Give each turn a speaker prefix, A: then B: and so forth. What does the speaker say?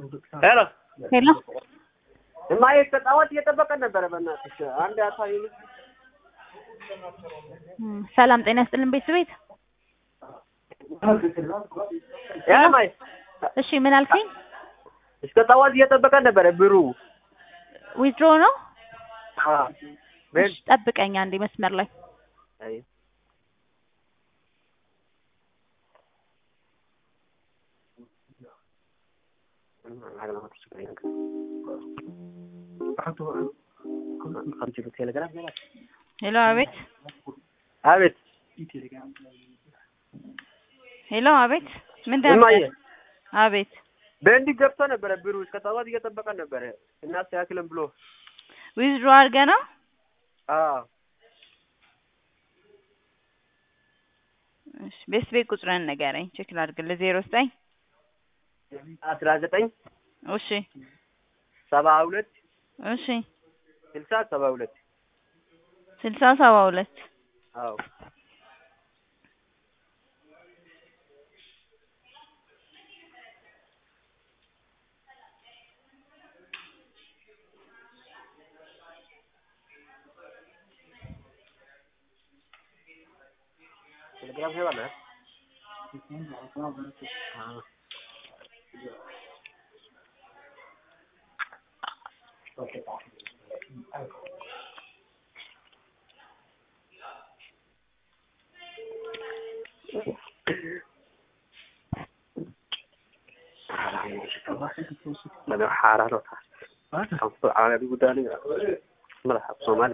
A: ሄሎ
B: ሄሎ
A: እማዬ ከጣዋት እየጠበቀን ነበረ። በእናትሽ አንድ አሳይ።
B: እም፣ ሰላም ጤና ይስጥልን ቤተሰቤት።
A: ያ እማዬ
B: እሺ ምን አልከኝ?
A: እስከ ጠዋት እየጠበቀን ነበረ ብሩ።
B: ዊዝድሮ ነው?
A: አዎ ቤት
B: እሺ ጠብቀኝ አንዴ መስመር ላይ
A: አይ
B: ሄሎ አቤት
A: አቤት
B: ሄሎ አቤት ምንድን
A: እማዬ
B: ነበር? አቤት
A: በእንዲህ ገብቶ ነበረ ብሩ። እስከ ጠዋት እየጠበቀን ነበረ እናስተካክለን ብሎ
B: ዊዝድሮ አድርገህ ነው?
A: አዎ
B: እሺ ቤት ቤት ቁጥርን ንገረኝ ቼክ ላድርግልህ። ዜሮ ዘጠኝ
A: አስራ ዘጠኝ
B: እሺ
A: ሰባ ሁለት
B: እሺ
A: ስልሳ ሰባ ሁለት
B: ስልሳ ሰባ ሁለት
A: አዎ ቴሌግራም ሄባለ ماذا حارة على بيقول ملحق صومالي